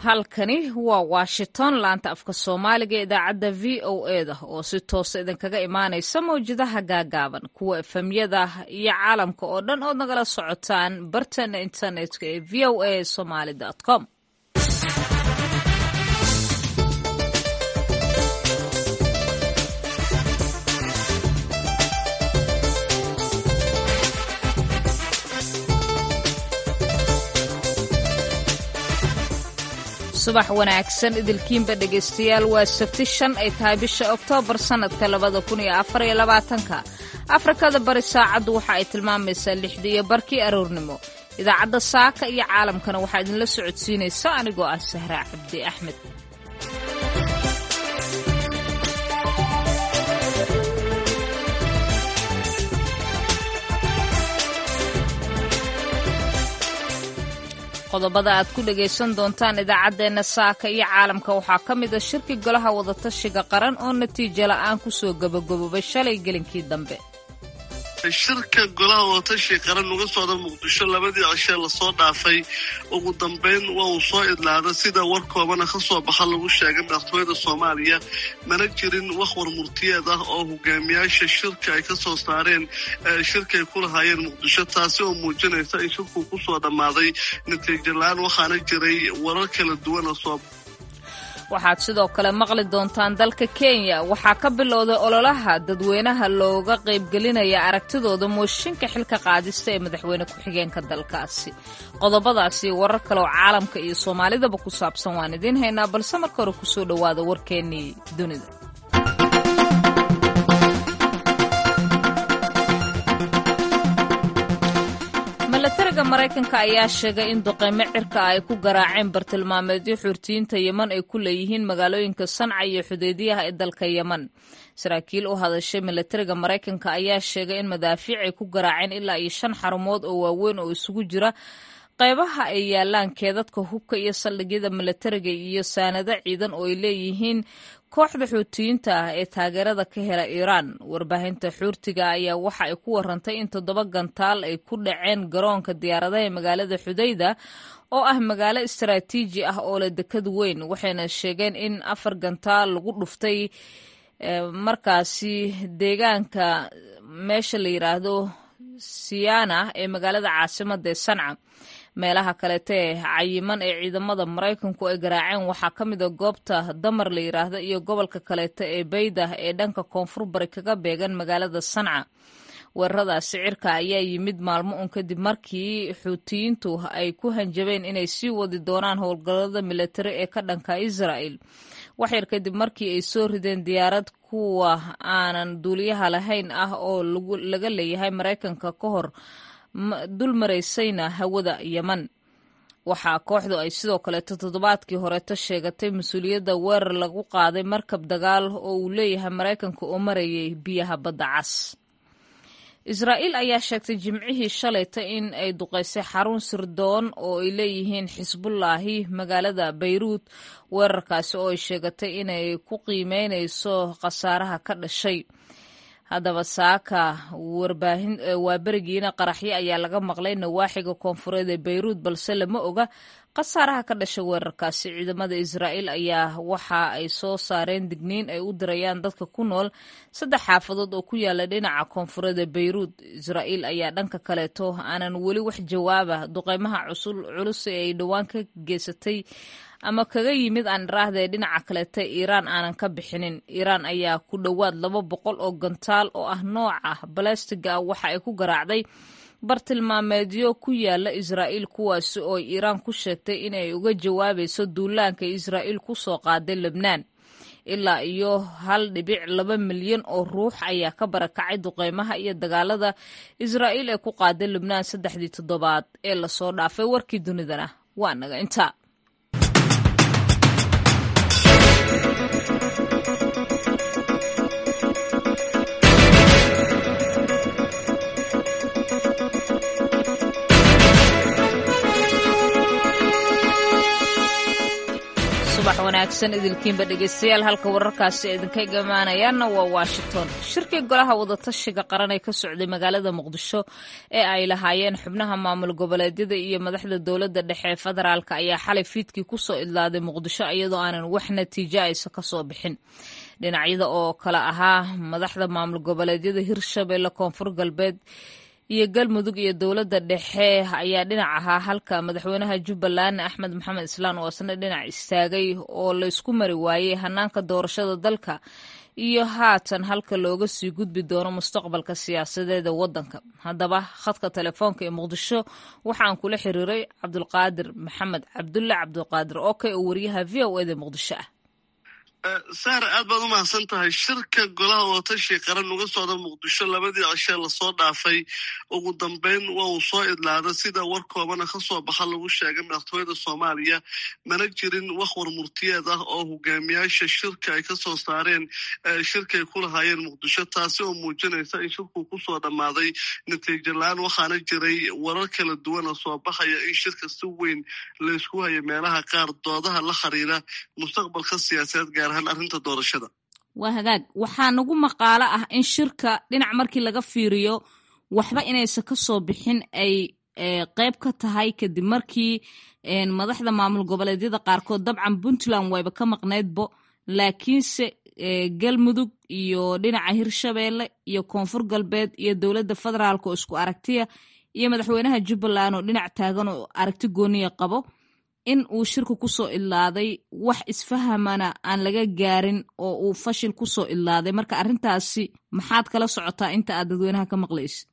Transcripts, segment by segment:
halkani waa washington laanta afka soomaaliga idaacadda v o e da oo si toosa idinkaga imaanaysa mawjadaha gaagaaban kuwa efemyada iyo caalamka oo dhan ood nagala socotaan bartana internetka ee v o a somaly com subax wanaagsan idilkiinba dhegaystayaal waa sabti shan ay tahay bisha oktoobar sannadka labada kun iyo afar iyo labaatanka afrikada bari saacaddu waxa ay tilmaamaysaa lixda iyo barkii aroornimo idaacadda saaka iyo caalamkana waxaa idinla socodsiinaysa anigoo ah sahraa cabdi axmed qodobada aad ku dhagaysan doontaan idaacaddeenna saaka iyo caalamka waxaa ka mid a shirki golaha wadatashiga qaran oo natiijo la'aan ku soo gabagaboobay shalay gelinkii dambe shirka golaha wadatashiga qaran uga socda muqdisho labadii cishee lasoo dhaafay ugu dambeyn waa uu soo idlaada sida war koobana ka soo baxa lagu sheegay madaxtooyada soomaaliya mana jirin wax war murtiyeed ah oo hogaamiyaasha shirka ay ka soo saareen shirka ay ku lahaayeen muqdisho taasi oo muujinaysa in shirku ku soo dhammaaday natiijo la-aan waxaana jiray warar kala duwan oo soo waxaad sidoo kale maqli doontaan dalka kenya waxaa ka bilowday ololaha dadweynaha looga qaybgelinaya aragtidooda mooshinka xilka qaadista ee madaxweyne ku-xigeenka dalkaasi qodobadaasi warar kale oo caalamka iyo soomaalidaba ku saabsan waan idiin haynaa balse marka hore kusoo dhowaada warkeennii dunida milatariga maraykanka ayaa sheegay in duqeymo cirka ay ku garaaceen bartilmaameedyo xurtiyiinta yeman ay ku leeyihiin magaalooyinka sanca iyo xudeediyaha ee dalka yeman saraakiil u hadashay milatariga maraykanka ayaa sheegay in madaafiic ay ku garaaceen ilaa iyo shan xarumood oo waaweyn oo isugu jira qaybaha ay yaalaan keedadka hubka iyo saldhigyada milatariga iyo saanado ciidan oo ay leeyihiin kooxda xuutiyiinta ah ee taageerada ka hela iiraan warbaahinta xuurtiga ayaa waxa ay ku warantay in toddoba gantaal ay ku dhaceen garoonka diyaaradaha ee magaalada xudayda oo ah magaalo istaraatiiji ah oo leh dekad weyn waxayna sheegeen in afar gantaal lagu dhuftay markaasi deegaanka meesha la yidhaahdo siyaana ee magaalada caasimada ee sanca meelaha kaleeta ee cayiman ee ciidamada maraykanku ay garaaceen waxaa ka mid a goobta damar la yidhaahdo iyo gobolka kaleeta ee baydah ee dhanka koonfur bari kaga beegan magaalada sanca weeraradaasi cirka ayaa yimid maalmo un kadib markii xuutiyiintu ay ku hanjabeen inay sii wadi doonaan howlgallada militari ee ka dhanka israa'el waxyar kadib markii ay soo rideen diyaarad kuwa aanan duuliyaha lahayn ah oo laga leeyahay maraykanka ka hor dul maraysayna hawada yeman waxaa kooxdu ay sidoo kaleeto toddobaadkii horeeto sheegatay mas-uuliyadda weerar lagu qaaday markab dagaal oo uu leeyahay maraykanka oo marayay biyaha badda cas israa'iil ayaa sheegtay jimcihii shalayta in ay duqaysay xarun sirdoon oo ay leeyihiin xisbullaahi magaalada bayruud weerarkaasi oo ay sheegatay inay ku qiimeynayso khasaaraha ka dhashay haddaba saaka waa berigiina qaraxyo ayaa laga maqlay nawaaxiga koonfureed ee bayruud balse lama oga khasaaraha ka dhasha weerarkaasi ciidamada israa'iil ayaa waxa ay soo saareen digniin ay u dirayaan dadka ku nool saddex xaafadood oo ku yaala dhinaca koonfureed ee bayruud israa'iil ayaa dhanka kaleeto aanan weli wax jawaaba duqeymaha culus ee ay dhowaan ka geysatay ama kaga yimid aan iraahdae dhinaca kaleeta iiraan aanan ka bixinin iiraan ayaa ku dhowaad laba boqol oo gantaal oo ah nooca balastiga ah waxa ay ku garaacday bartilmaameedyo ku yaala israa'iil kuwaasi oo iiraan ku sheegtay inay uga jawaabayso duulaanka israa'iil ku soo qaaday lebnaan ilaa iyo hal dhibic laba milyan oo ruux ayaa ka barakacay duqeymaha iyo dagaalada israa'iil ee ku qaaday lebnaan saddexdii toddobaad ee lasoo dhaafay warkii dunidana waa naga intaa subax wanaagsan idilkiinba dhegeystayaal halka wararkaasi idinka imaanayaanna waa washington shirkii golaha wadatashiga qaran ee ka socday magaalada muqdisho ee ay lahaayeen xubnaha maamul goboleedyada iyo madaxda dowladda dhexe ee federaalk ayaa xalay fiidkii kusoo idlaaday muqdisho iyadoo aanan wax natiijo aysa kasoo bixin dhinacyada oo kale ahaa madaxda maamul goboleedyada hirshabelle koonfur galbeed iyo galmudug iyo dowladda dhexe ayaa dhinac ahaa halka madaxweynaha jubbaland axmed maxamed islaan oo isna dhinac istaagay oo laysku mari waayey hanaanka doorashada dalka iyo haatan halka looga sii gudbi doono mustaqbalka siyaasadeeda waddanka haddaba khadka telefoonka ee muqdisho waxaan kula xiriiray cabdulqaadir maxamed cabdulle cabdulqaadir oke oo wariyaha v o eda muqdisho ah saare aad baad u mahadsan tahay shirka golaha watashi qaran uga socda muqdisho labadii cishee lasoo dhaafay ugu dambeyn waa uu soo idlaada sida war koobana kasoo baxa lagu sheegay madaxtooyada soomaaliya mana jirin wax war murtiyeed ah oo hogaamiyaasha shirka ay kasoo saareen shirkaay ku lahaayeen muqdisho taasi oo muujinaysa in shirku kusoo dhammaaday natiijo la-aan waxaana jiray warar kala duwana soo baxaya in shirka si weyn laysku hayo meelaha qaar doodaha la xiriira mustaqbalka siyaasadeed gaar arrinta doorashada waa hagaag waxaa nagu maqaalo ah in shirka dhinac markii laga fiiriyo waxba inaysan ka soo bixin ay qeyb ka tahay kadib markii madaxda maamul goboleedyada qaarkood dabcan puntland wayba ka maqnaydbo laakiinse galmudug iyo dhinaca hirshabeelle iyo koonfur galbeed iyo dowladda federaalk oo isku aragtiya iyo madaxweynaha jubbaland oo dhinac taagan oo aragti gooniya qabo in uu shirku kusoo idlaaday wax isfahamana aan laga gaarin oo uu fashil kusoo idlaaday marka arrintaasi maxaad kala socotaa inta aad dadweynaha ka maqlaysid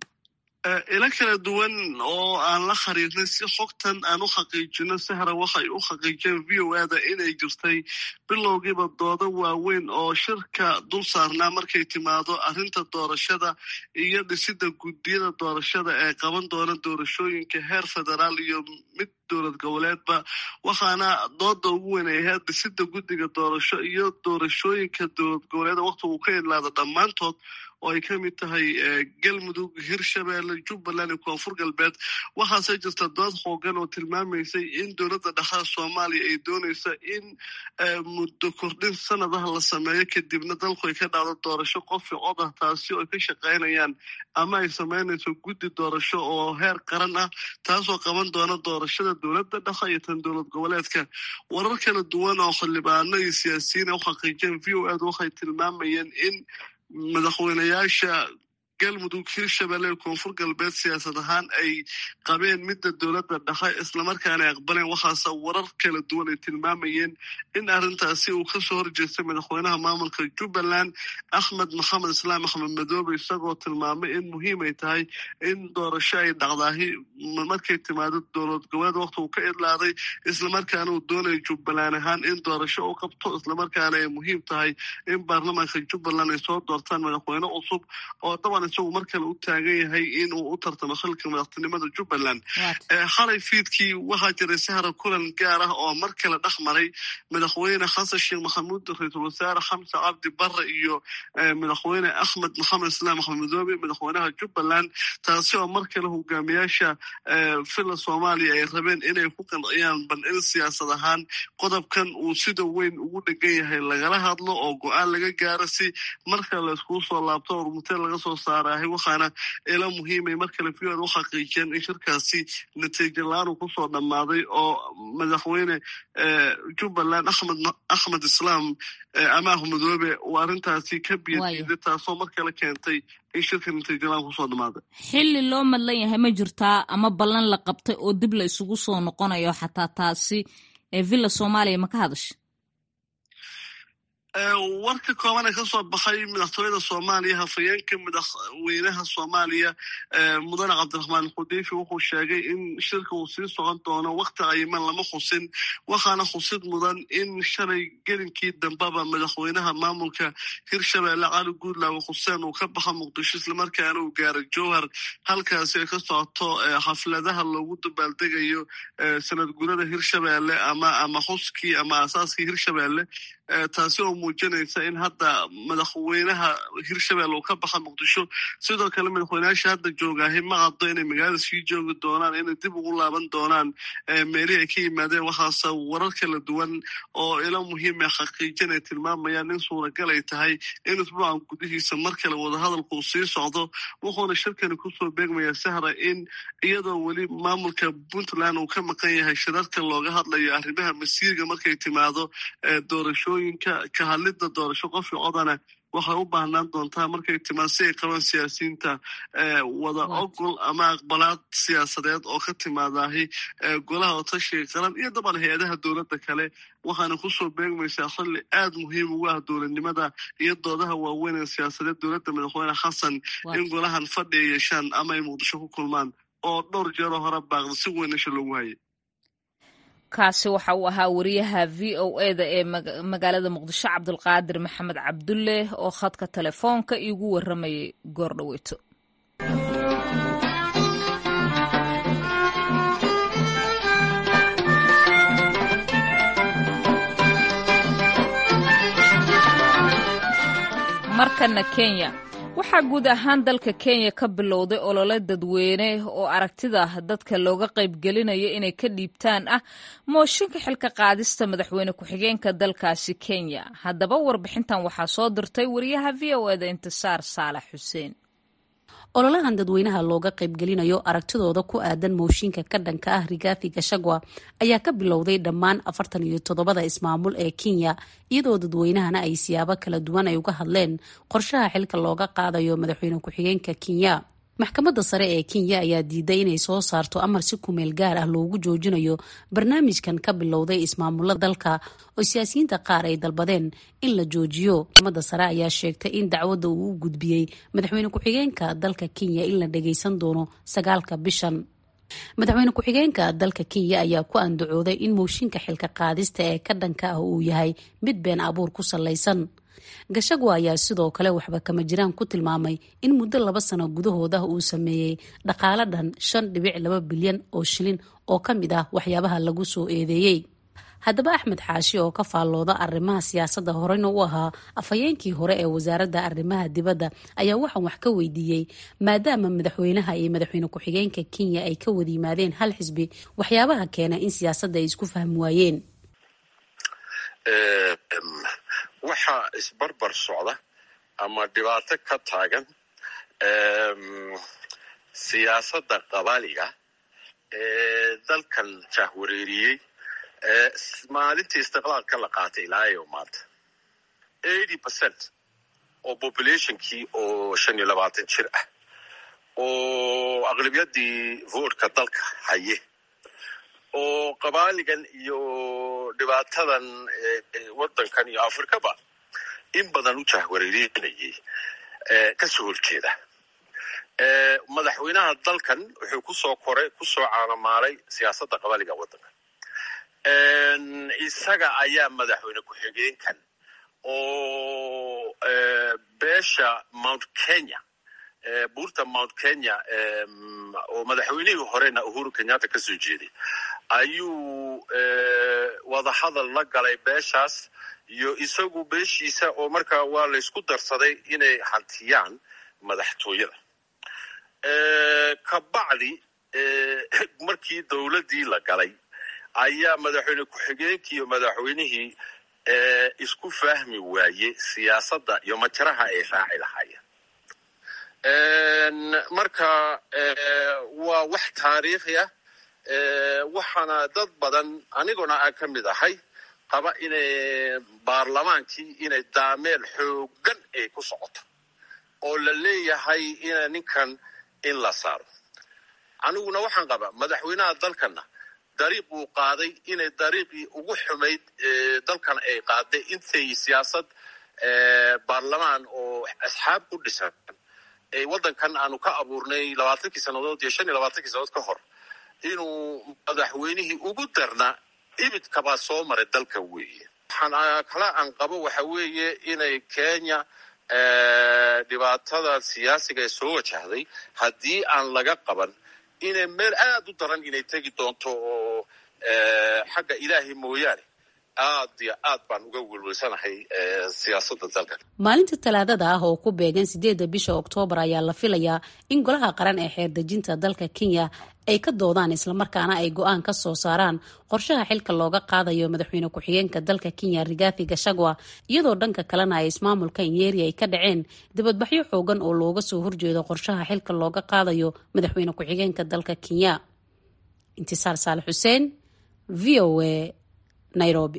ilo kala duwan oo aan la xiriirnay si xogtan aan u xaqiijino sahra waxay u xaqiijeen v o ada inay jirtay bilowgiiba doodo waaweyn oo shirka dul saarnaa markay timaado arrinta doorashada iyo dhisida guddiyada doorashada ee qaban doona doorashooyinka heer federaal iyo mid dowlad goboleedba waxaana dooda ugu weyn ay ahayd dhisida guddiga doorasho iyo doorashooyinka dowlad goboleeda waqti uu ka idlaado dhammaantood oo ay ka mid tahay galmudug hirshabeelle jubbaland iyo koonfur galbeed waxaase jirta dood xoogan oo tilmaamaysay in dowladda dhexada soomaaliya ay doonaysa in muddo kordhin sanadaha la sameeyo kadibna dalku ay ka dhacdo doorasho qofi cod ah taasi oo ay ka shaqaynayaan ama ay samaynayso guddi doorasho oo heer qaran ah taasoo qaban doona doorashada dowladda dhexe iyo tan dowlad goboleedka warar kala duwan oo xildhibaano iyo siyaasiyiin ay u xaqiijeen v o ad waxay tilmaamayeen in madaxweynayaasha galmudug hirshabelle ee koonfur galbeed siyaasad ahaan ay qabeen midda dowladda dhexe islamarkaana ay aqbaleen waxaase warar kala duwan ay tilmaamayeen in arrintaasi uu kasoo horjeestay madaxweynaha maamulka jubbaland axmed maxamed islaam axmed madoobe isagoo tilmaamay in muhiim ay tahay in doorasho ay dhacdaahi markay timaado dowlad goboleed waqti uu ka idlaaday islamarkaana uu doonaya jubbaland ahaan in doorasho u qabto islamarkaana ay muhiim tahay in baarlamaanka jubbaland ay soo doortaan madaxweyne cusub oo daban isagu mar kale u taagan yahay in uu u tartamo xilka madaxtinimada jubbaland xalay fiidkii waxaa jiray sahra kulan gaar ah oo mar kale dhex maray madaxweyne xasan sheekh maxamuud ra-iisul wasaare xamse cabdi barre iyo madaxweyne axmed maxamed islaam axmed madoobe madaxweynaha jubbaland taasi oo mar kale hogaamiyaasha villa soomaaliya ay rabeen inay ku qanciyaan bal in siyaasad ahaan qodobkan uu sida weyn ugu dhegan yahay lagala hadlo oo go-aan laga gaaro si markale layskugu soo laabto ormutee laga soo saarahay waxaana ila muhiimay mar kale v o u xaqiijiyeen in shirkaasi natiijo la-aan uu kusoo dhammaaday oo madaxweyne jubbaland axmed axmed islaam amaah madoobe uu arrintaasi ka biyadiiday taasoo mar kale keentay in shirka natiijo la-aan kusoo dhammaaday xilli loo madlan yahay ma jirtaa ama ballan la qabtay oo dib la isugu soo noqonayo xataa taasi ee villa soomaaliya ma ka hadasha warka kooban ee kasoo baxay madaxtooyada soomaaliya hafayeenka madaxweynaha soomaaliya mudane cabdiraxmaan xudiifi wuxuu sheegay in shirka uu sii socon doono wakti cayiman lama xusin waxaana xusid mudan in shalay gelinkii dambeba madaxweynaha maamulka hirshabeelle cali guudlaawe xuseen uu ka baxa muqdisho islamarkaana uu gaara jowhar halkaasi ay ka socoto xafladaha loogu dabaaldegayo sanad gurada hirshabeelle ama ama xuskii ama aasaaskii hirshabeelle taasi oo muujinaysa in hadda madaxweynaha hirshabelle uu ka baxa muqdisho sidoo kale madaxweyneyaasha hadda joogaahi ma caddo inay magaalada sii joogi doonaan inay dib ugu laaban doonaan meelihii ay ka yimaadeen waxaase warar kala duwan oo ilo muhiima xaqiijin ay tilmaamayaan in suuragal ay tahay in isbuucan gudihiisa mar kale wadahadalku uu sii socdo wuxuuna shirkani kusoo beegmayaa sahra in iyadoo weli maamulka puntland uu ka maqan yahay shirarka looga hadlayo arrimaha masiirga markay timaado doorashooyinka ka hadlidda doorasho qofkii codana waxay u baahnaan doontaa markay timaad si ay qabaan siyaasiyiinta wada ogol ama aqbalaad siyaasadeed oo ka timaadahi golaha otashiga qaran iyo dabcan hay-adaha dowladda kale waxaana kusoo beegmaysaa xilli aad muhiim ugu ah dowladnimada iyo doodaha waaweyn ee siyaasadeed dowladda madaxweyne xasan in golahan fadhi ay yeeshaan ama ay muqdisho ku kulmaan oo dhowr jeeroo hore baaqda si weyn isha loogu hayay kaasi waxa uu ahaa wariyaha v o eda ee magaalada muqdisho cabdulqaadir maxamed cabdulle oo khadka telefoonka iigu waramayay goordhaweyto markana kenya waxaa guud ahaan dalka kenya ka bilowday olole dadweyne oo aragtida dadka looga qaybgelinayo inay ka dhiibtaan ah mooshinka xilka qaadista madaxweyne ku-xigeenka dalkaasi kenya haddaba warbixintan waxaa soo dirtay wariyaha v o eda intisaar saalax xuseen ololahan dadweynaha looga qaybgelinayo aragtidooda ku aadan mooshinka ka dhanka ah rigaafi gashagwa ayaa ka bilowday dhammaan afartan iyo toddobada ismaamul ee kenya iyadoo dadweynahana ay siyaabo kala duwan ay uga hadleen qorshaha xilka looga qaadayo madaxweyne ku-xigeenka kenya maxkamadda sare ee kenya ayaa diiday inay soo saarto amar si kumeel gaar ah loogu joojinayo barnaamijkan ka bilowday ismaamulada dalka oo siyaasiyiinta qaar ay dalbadeen in la joojiyo maxkamadda sare ayaa sheegtay in dacwadda uu u gudbiyey madaxweyne ku-xigeenka dalka kenya in la dhageysan doono sagaalka bishan madaxweyne ku-xigeenka dalka kenya ayaa ku andacooday in mooshinka xilka qaadista ee ka dhanka ah uu yahay mid been abuur ku salaysan gashagwa ayaa sidoo kale waxba kama jiraan ku tilmaamay in muddo laba sano gudahooda uu sameeyey dhaqaale dhan shan dhibic laba bilyan oo shilin oo ka mid ah waxyaabaha lagu soo eedeeyey haddaba axmed xaashi oo ka faallooda arrimaha siyaasadda horeyna u ahaa afhayeenkii hore ee wasaaradda arrimaha dibadda ayaa waxaan wax ka weydiiyey maadaama madaxweynaha iyo madaxweyne ku-xigeenka kenya ay ka wada yimaadeen hal xisbi waxyaabaha keena in siyaasadda ay isku fahmi waayeen waxaa isbarbar socda ama dhibaato ka taagan siyaasadda qabaaliga ee dalkan jahwareeriyey maalintii istiqlaalka la qaatay ilaa yo maanta eighty percent oo populationkii oo shan iyo labaatan jir ah oo aqlabiyadii voodka dalka haye oo qabaaligan iyo dhibaatadan waddankan iyo afrikaba in badan u jahwareerinayay kasoo horjeeda madaxweynaha dalkan wuxuu kusoo koray kusoo caalamaalay siyaasadda qabaaliga waddanka isaga ayaa madaxweyne ku-xigeenkan oo beesha mount kenya buurta mount kenya oo madaxweynihii horena uhuru kenyatta ka soo jeeday ayuu wadahadal la galay beeshaas iyo isagu beeshiisa oo markaa waa laysku darsaday inay hantiyaan madaxtooyada kabacdi markii dowladdii la galay ayaa madaxweyne ku-xigeenkii iyo madaxweynihii isku fahmi waaye siyaasadda iyo majaraha ay raaci lahaayeen marka waa wax taariikhi ah waxaana dad badan aniguna aan ka mid ahay qaba inay baarlamaankii inay daameel xoogan ay ku socoto oo la leeyahay ina ninkan in la saaro aniguna waxaan qabaa madaxweynaha dalkana dariiq uu qaaday inay dariiqii ugu xumayd dalkan ay qaaday intay siyaasad baarlamaan oo asxaab u dhisan waddankan aanu ka abuurnay labaatankii sannadood iyo shan iyo labaatankii sannadood ka hor inuu madaxweynihii ugu darna ibidkabaa soo maray dalka weeye waxaan kala aan qabo waxa weeye inay kenya dhibaatada siyaasiga ee soo wajahday haddii aan laga qaban inay meel aad u daran inay tegi doonto oo xagga ilaahay mooyaane aad iyo aad baan uga welwelsanahay siyaasadda dalka maalinta talaadada ah oo ku beegan sideedda bisha oktoobar ayaa la filayaa in golaha qaran ee xeerdejinta dalka kenya ay ka doodaan islamarkaana ay go-aan ka soo saaraan qorshaha xilka looga qaadayo madaxweyne ku-xigeenka dalka kenya rigathi gashagwa iyadoo dhanka kalena ay ismaamulka nyeri ay ka dhaceen dibadbaxyo xoogan oo looga soo horjeedo qorshaha xilka looga qaadayo madaxweyne ku-xigeenka dalka kenya intisaar saalax xuseen v o a nairobi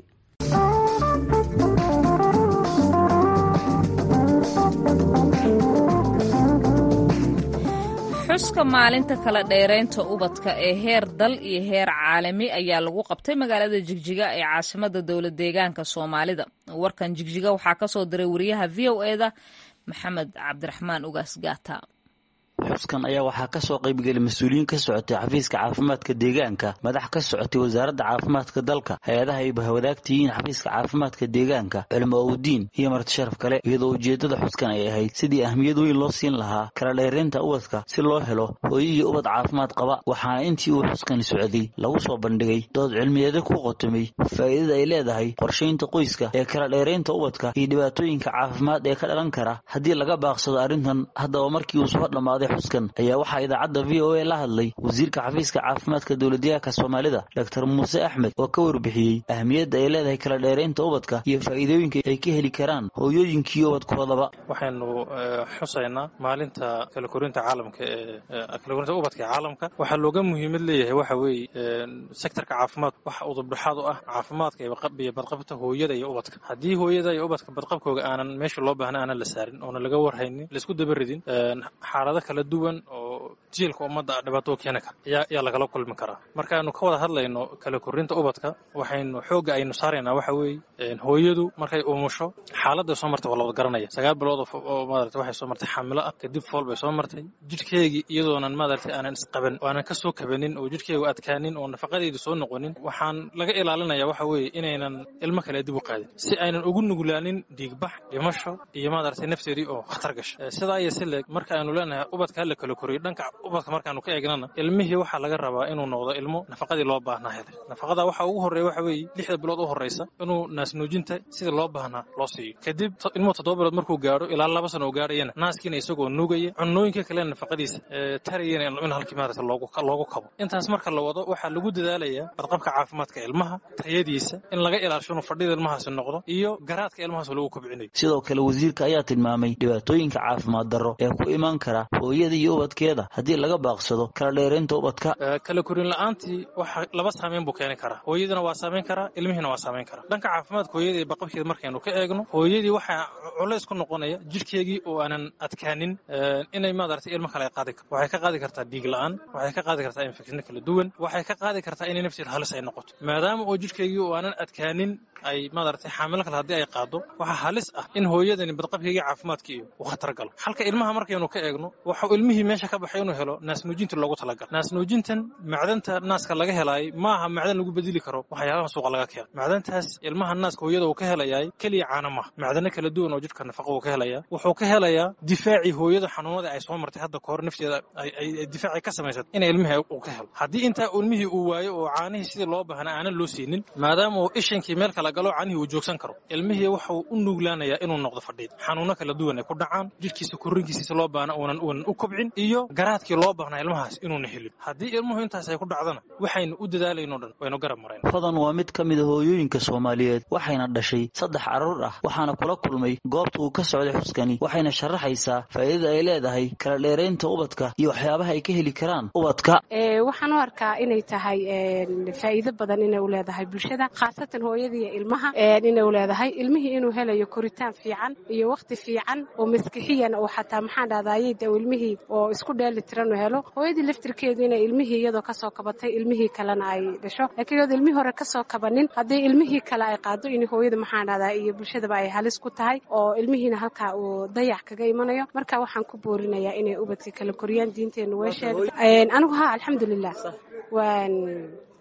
xuska maalinta kala dheeraynta ubadka ee heer dal iyo heer caalami ayaa lagu qabtay magaalada jigjiga ee caasimada dowla deegaanka soomaalida warkan jigjiga waxaa kasoo diray wariyaha v o eda maxamed cabdiraxmaan ugaas gaata xuskan ayaa waxaa kasoo qaybgelay mas-uuliyiin ka socotay xafiiska caafimaadka deegaanka madax ka socotay wasaaradda caafimaadka dalka hay-adaha ay bahwadaagtiyiin xafiiska caafimaadka deegaanka culimo owdiin iyo martisharaf kale iyadoo ujeedada xuskan ay ahayd sidii ahmiyad weyn loo siin lahaa kala dheeraynta ubadka si loo helo hooyo iyo ubad caafimaad qaba waxaana intii uu xuskani socday lagu soo bandhigay dood cilmiyeeda ku qotomay faa'iidada ay leedahay qorshaynta qoyska ee kala dheeraynta ubadka iyo dhibaatooyinka caafimaad ee ka dhalan kara haddii laga baaqsado arrintan haddaba markii uu soo dhammaaday xuskan ayaa waxaa idaacadda v o a la hadlay wasiirka xafiiska caafimaadka dowladyahanka soomaalida doctor muuse axmed oo ka warbixiyey ahmiyadda ay leedahay kala dheeraynta ubadka iyo faa'iidooyinka ay ka heli karaan hooyooyinkii ubadkoodaba waxaynu xusaynaa maalinta kala korinta caalamka ee kala korinta ubadka ee caalamka waxaa looga muhiimad leeyahay waxa weeye sektorka caafimaad waxa udubdhexaad u ah caafimaadka iyo badqabta hooyada iyo ubadka haddii hooyada iyo ubadka badqabkooga aanan meesha loo baahna aanan la saarin oona laga warhaynin laisku dabaridin xaalado kala duwan oo jiilka ummadda dhibaato keeni kara ayaa lagala kulmi karaa markaaynu ka wada hadlayno kala korinta ubadka waxaynu xoogga aynu saaraynaa waxa weeye hooyadu markay umusho xaaladday soo martay waa la wada garanaya sagaal bilood oo maarata waxay soo martay xaamilo ah kadib fool bay soo martay jidhkeegii iyadoonan maaragtay aanan isqaban oo aanan ka soo kabanin oo jidhkeegu adkaanin oo nafaqadeedu soo noqonin waxaan laga ilaalinaya waxa weeye inaynan ilmo kale dib u qaadin si aynan ugu nuglaanin dhiigbax dhimasho iyo maaragtay nafteedii oo khatar gasha sidaa iyo si leeg marka aynu leenahay ubadka hala kala koriyo dhanka ubadka markaanu ka eegnana ilmihii waxaa laga rabaa inuu noqdo ilmo nafaqadii loo baahnaa helay nafaqada waxa ugu horreeya waxa weeye lixda bilood u horreysa inuu naasnuujinta sida loo baahnaa loo siiyo kadib ilmuhu toddoba bilood markuu gaadho ilaa laba sano oo gaadhayana naaskiina isagoo nuugaya cunooyinka kalena nafaqadiisa tarayana in halkii maarata loogu kabo intaas marka la wado waxaa lagu dadaalayaa badqabka caafimaadka ilmaha tayadiisa in laga ilaasho inuu fadhida ilmahaasi noqdo iyo garaadka ilmahaas lagu kobcinayo sidoo kale wasiirka ayaa tilmaamay dhibaatooyinka caafimaad darro ee ku imaan kara hooyada iyo ubadkeeda haddii laga baaqsado kala dheeraynta ubadka kala korin la-aantii waxa laba saameyn buu keeni karaa hooyadina waa saameyn karaa ilmihiina waa saameyn karaa dhanka caafimaadka hooyada iyo baqabkeeda markaynu ka eegno hooyadii waxaa culays ku noqonaya jidhkeegii oo aanan adkaanin inay maaragtay ilmo kale ay qaadi karto waxay ka qaadi kartaa dhiig la-aan waxay ka qaadi kartaa infekshinno kala duwan waxay ka qaadi kartaa inay nafteeda halis ay noqoto maadaama oo jidhkeegii oo aanan adkaanin ay maaragtay xaamilo kale haddii ay qaado waxaa halis ah in hooyadani badqabkeegii caafimaadkii uu khatar galo halka ilmaha markaynu ka eegno waxau ilmihii meesha ka baxay inuu helo naasnuujinta loogu talagalo naasnuujintan macdanta naaska laga helaayay maaha macdan lagu bedeli karo waxyaabaha suuqa laga keeno macdantaas ilmaha naaska hooyada uu ka helayaay keliya caana maaha macdano kala duwan oo jidhka nafaqa uu ka helayaa wuxuu ka helayaa difaacii hooyada xanuunada ay soo martay hadda kahor nafteeda ay difaacii ka samaysat in ilmihii uu ka helo haddii intaa ilmihii uu waayo oo caanihii sidii loo baahna aanan loo siinin maadaama uu ishankii meel kala galo caanihii uu joogsan karo ilmihii waxuu u nuglaanayaa inuu noqdo fadhiid xanuuno kala duwan ay ku dhacaan jidhkiisa korrinkiisa loo baahna uunan uunan u kobcin iyo garaadkii loo baahnaa ilmahaas inuuna helin haddii ilmuhu intaas ay ku dhacdana waxaynu u dadaalayno dhan waynu garab marayn hodan waa mid ka mid a hooyooyinka soomaaliyeed waxayna dhashay saddex carruur ah waxaana kula kulmay goobta uu ka socday xuskani waxayna sharaxaysaa faa'iidada ay leedahay kala dheeraynta ubadka iyo waxyaabaha ay ka heli karaan ubadka waxaan u arkaa inay tahay faa'iido badan inay u leedahay bulshada khaasatan hooyada iyo ilmaha inay u leedahay ilmihii inuu helayo koritaan fiican iyo wakhti fiican oo maskixiyan oo xataa maxaan dhahdaayey de ilmihii oo isku dheeli tiran u helo hooyadii laftirkeedu inay ilmihii iyadoo kasoo kabatay ilmihii kalena ay dhasho laakiin iyadoo ilmihii hore kasoo kabanin haddii ilmihii kale ay qaado in hooyada maxaan dhahdaa iyo bulshadaba ay halis ku tahay oo ilmihiina halkaa uu dayac kaga imanayo marka waxaan ku boorinayaa inay ubadka kala koriyaan diinteennu weesheeda anigu ha alxamdulilah waan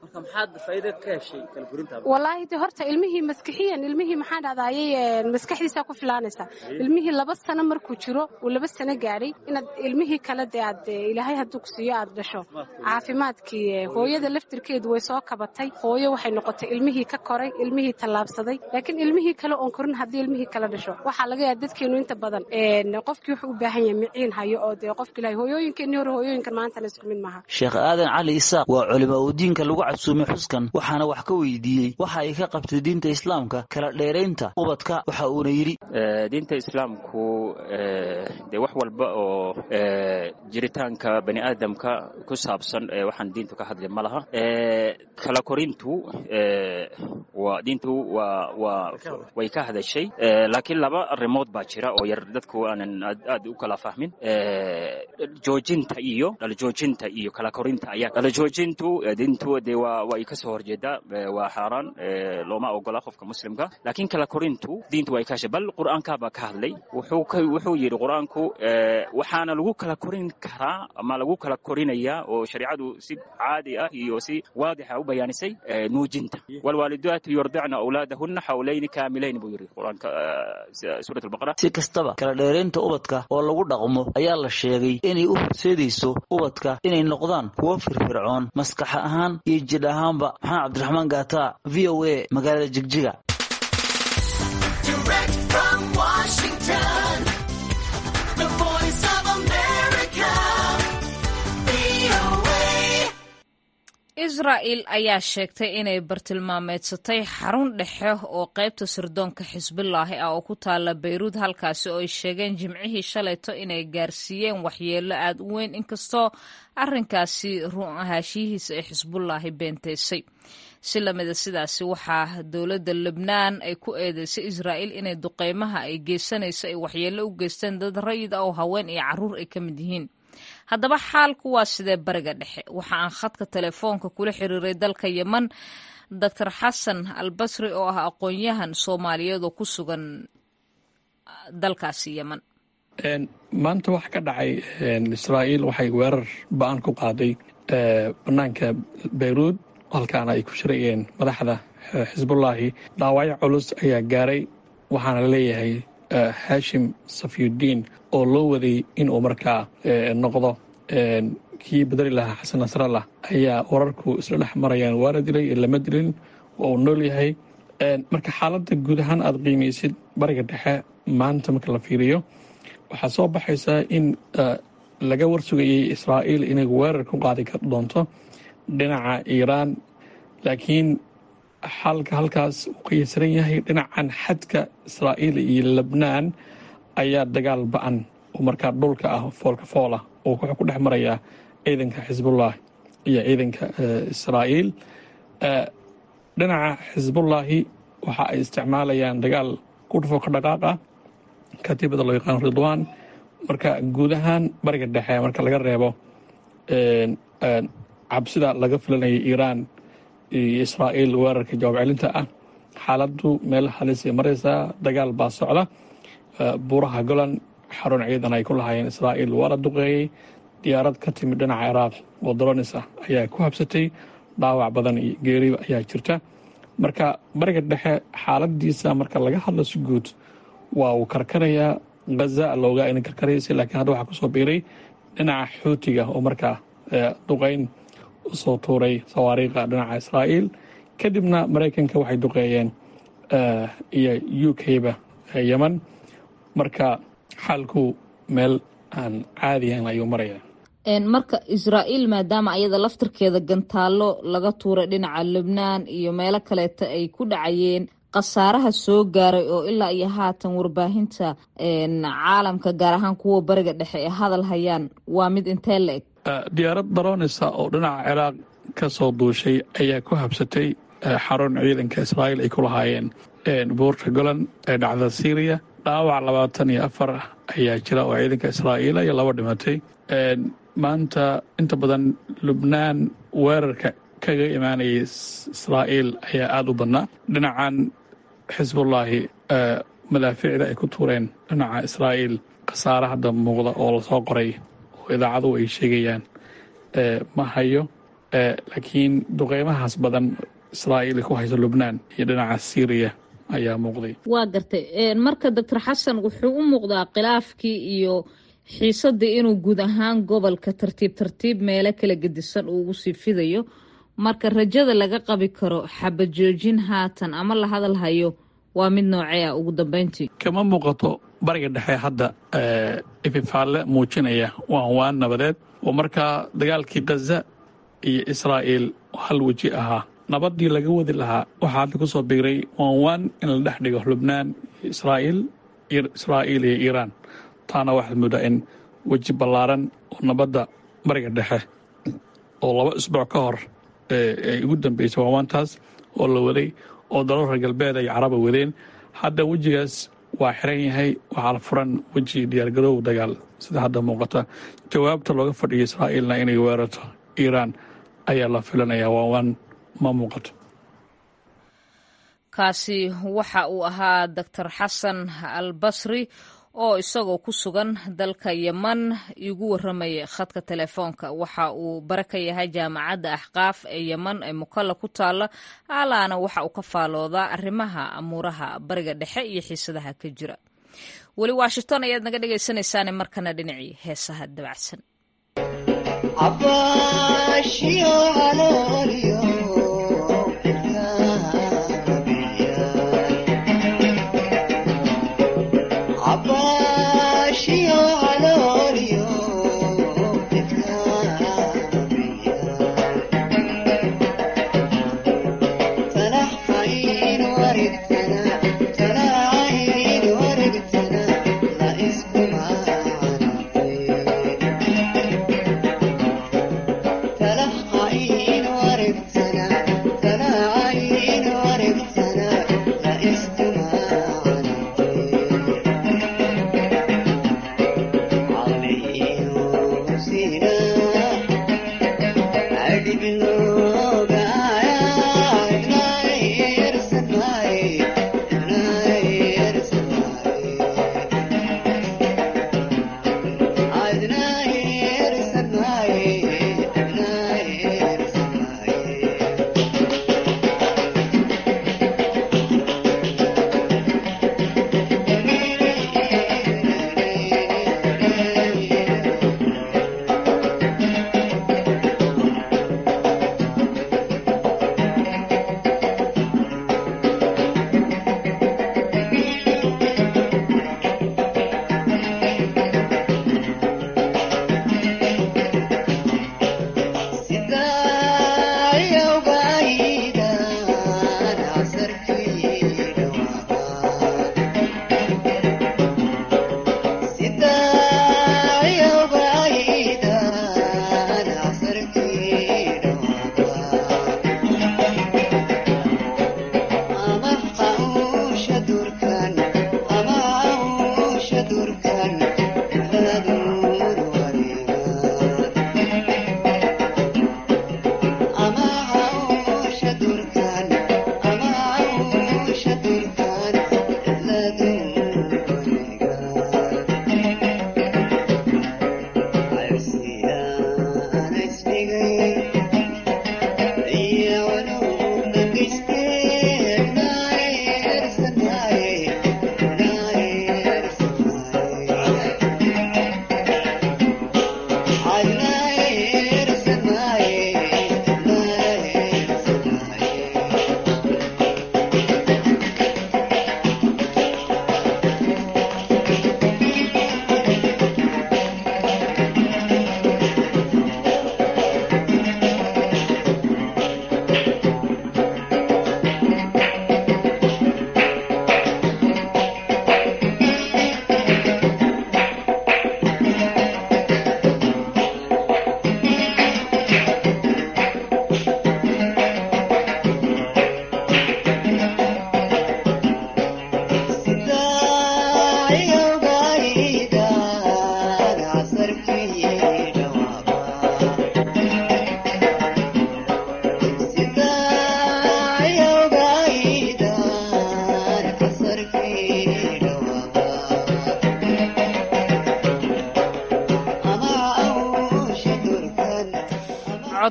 marka maxaad faa'iido ka heshay kala korinta wallaahi de horta ilmihii maskixiyan ilmihii maxaan dhahdaayay maskaxdiisaa ku filaanaysa ilmihii laba sano markuu jiro uu laba sano gaadhay inaad ilmihii kale dee aad ilaahay hadduu ku siiyo aad dhasho caafimaadkii hooyada laftirkeedu way soo kabatay hooyo waxay noqotay ilmihii ka koray ilmihii tallaabsaday laakiin ilmihii kale oon korin haddii ilmihii kale dhasho waxaa laga yaaba dadkeenu inta badan qofkii wuxuu u baahan yahay miciin hayo oo dee qofki ilahay hooyooyinkeenii hore hooyooyinkan maantana isku mid maaha sheekh aadan cali isaaq waa culimo uu diinka lagu casuumay xuskan waxaana wax ka weydiiyey waxa ay ka qabtay diinta islaamka kala dheeraynta ubadka waxa uuna yidhi diinta islaamku dee wax walba oo jiritaanka bani aadamka ku saabsan waxaan diintu ka hadlay ma laha kala korintu waa diintu waa waa way ka hadashay laakiin laba arrimood baa jira oo yar dadku aanan aad u kala fahmin joojinta iyo dhalajoojinta iyo kala korinta ayaa dhalajoojintu diintu dee waa way ka soo horjeedaa waa xaaraan looma ogola qofka muslimka laakiin kala korintu diintu way ka hashay bal qur'aanka baa ka hadlay wuxuu ka wuxuu yidhi qur'aanku waxaana lagu kala korin karaa ama lagu kala korinayaa oo shariicadu si caadi ah iyo si waadixa u bayaanisay nuujinta walwaalidaatu yurdicna awlaadahunna xawlayni kaamilayn buu yidhi qur'aanka suurat albaqara si kastaba kala dheeraynta ubadka oo lagu dhaqmo ayaa la sheegay inay u horseedayso ubadka inay noqdaan kuwo firfircoon maskax ahaan iyo jidh ahaanba maxamed cabdiraxmaan gaata v o a magaalada jigjiga israa'il ayaa sheegtay inay bartilmaameedsatay xarun dhexe oo qaybta sirdoonka xisbulaahi ah oo ku taala bayruud halkaasi oo ay sheegeen jimcihii shalayto inay gaarsiiyeen waxyeello aad u weyn inkastoo arrinkaasi run ahaashiyihiisa ay xisbulaahi beenteysay si lamida sidaasi waxaa dowladda lebnaan ay ku eedeysay israa'il inay duqeymaha ay geysanayso ay waxyeello u geysteen dad rayid ah oo haween iyo carruur ay ka mid yihiin haddaba xaalku waa sidee bariga dhexe waxa aan khadka telefoonka kula xiriiray dalka yeman doctor xasan albasri oo ah aqoon-yahan soomaaliyeed oo ku sugan dalkaasi yeman maanta waxa ka dhacay israa'iil waxay weerar ba-an ku qaaday bannaanka bayruud halkaana ay ku shirayeen madaxda xisbullaahi dhaawacyo culus ayaa gaaray waxaana la leeyahay haashim safyudiin oo loo waday inuu markaa noqdo kii bedeli lahaa xasan nasrallah ayaa wararku isla dhex marayaan waana dilay lama dilin waa uu nool yahay marka xaaladda guud ahaan aad qiimaysid bariga dhexe maanta marka la fiiriyo waxaa soo baxaysaa in laga warsugayay israa'iil inay weerar ku qaadi doonto dhinaca iiraan laakiin xalka halkaas uu ka yasiran yahay dhinacan xadka israa'iil iyo lebnaan ayaa dagaal ba-an oo markaa dhulka ah foolka foolah oo wuxuu ku dhex marayaa ciidanka xisbullah iyo ciidanka israa'iil dhinaca xisbullaahi waxa ay isticmaalayaan dagaal kudhufo ka dhaqaaq ah katiibada loo yaqaano ridwaan marka guud ahaan bariga dhexe marka laga reebo cabsida laga filanaya iiraan iyo israa'iil weerarka jawaab celinta ah xaaladdu meel halisay maraysaa dagaal baa socda buuraha golan xarun ciidan ay ku lahaayeen israa'iil waa la duqeeyey diyaarad ka timid dhinaca ciraaq oo dolonis ah ayaa ku habsatay dhaawac badan iyo geeriba ayaa jirta marka bariga dhexe xaaladiisa marka laga hadlo si guud waa uu karkarayaa ghaza loogaa ina karkaraysa laakiin hadda waxaa kusoo biiray dhinaca xuutiga oo markaa duqeyn usoo tuuray sawaariikha dhinaca israa'iil kadibna maraykanka waxay duqeeyeen iyo u k-ba yeman marka xaalku meel aan caadiyan ayuu maraya marka israa'iil maadaama ayada laftirkeeda gantaallo laga tuuray dhinaca lebnaan iyo meelo kaleeta ay ku dhacayeen khasaaraha soo gaaray oo ilaa iyo haatan warbaahinta caalamka gaar ahaan kuwa bariga dhexe ee hadal hayaan waa mid intee la eg diyaarad daroonisa oo dhinaca ciraaq ka soo duushay ayaa ku habsatay xarun ciidanka israa'iil ay ku lahaayeen buurta golan ee dhacda syriya dhaawac labaatan iyo afar ayaa jira oo ciidanka israa'iil iyo laba dhimatay maanta inta badan lubnaan weerarka kaga imaanayay israa'iil ayaa aada u badnaa dhinacan xisbullaahi madaafiicda ay ku tuureen dhinaca israa'iil khasaare hadda muuqda oo lasoo qoray oo idaacaduhu ay sheegayaan ma hayo laakiin duqeymahaas badan israa'iil ku hayso lubnaan iyo dhinaca syriya ayaa muuqday waa gartay marka doctor xasan wuxuu u muuqdaa khilaafkii iyo xiisadii inuu guud ahaan gobolka tartiib tartiib meelo kala gedisan uu ugu sii fidayo marka rajada laga qabi karo xabajoojin haatan ama la hadal hayo waa mid noocee ah ugu dambeyntii kama muuqato bariga dhexe hadda ififaalle muujinaya waan waan nabadeed oo markaa dagaalkii khaza iyo israa'iil hal weji ahaa nabadii laga wadi lahaa waxaa hadda ku soo biiray waan waan in la dhex dhigo lubnaan iyo israa'iil israa'iil iyo iiraan taana waxaad moodaa in weji ballaaran oo nabadda bariga dhexe oo laba isbuuc ka hor ay ugu dambeysay waawaantaas oo la waday oo dalal reer galbeed ay caraba wadeen hadda wejigaas waa xiran yahay waxaa la furan weji diyaargaroow dagaal sida hadda muuqata jawaabta looga fadhiyo israa'iilna inay weerarto iiraan ayaa la filanayaa waawaan ma muuqato kaasi waxa uu ahaa doctor xasan al basri oo isagoo ku sugan dalka yeman igu waramaya khadka telefoonka waxa uu bare ka yahay jaamacadda axqaaf ee yeman ee mukalla ku taalla alaana waxa uu ka faaloodaa arrimaha amuuraha bariga dhexe iyo xiisadaha ka jira weli washington ayaad naga dhegaysanaysaane markana dhinacii heesaha dabacsan تلحقين ورد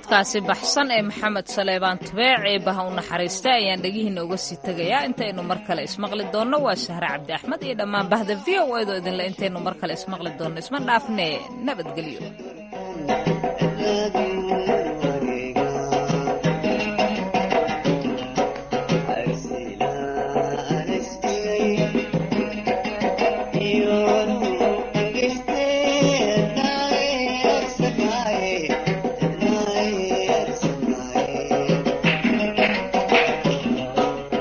codkaasi baxsan ee maxamed saleebaan tubeec ee baha u naxariista ayaan dhegihiina uga sii tegayaa intaynu mar kale ismaqli doonno waa sahre cabdi axmed iyo dhammaan bahda v o edo idinle intaynu mar kale ismaqli doonno isma dhaafne nabadgelyo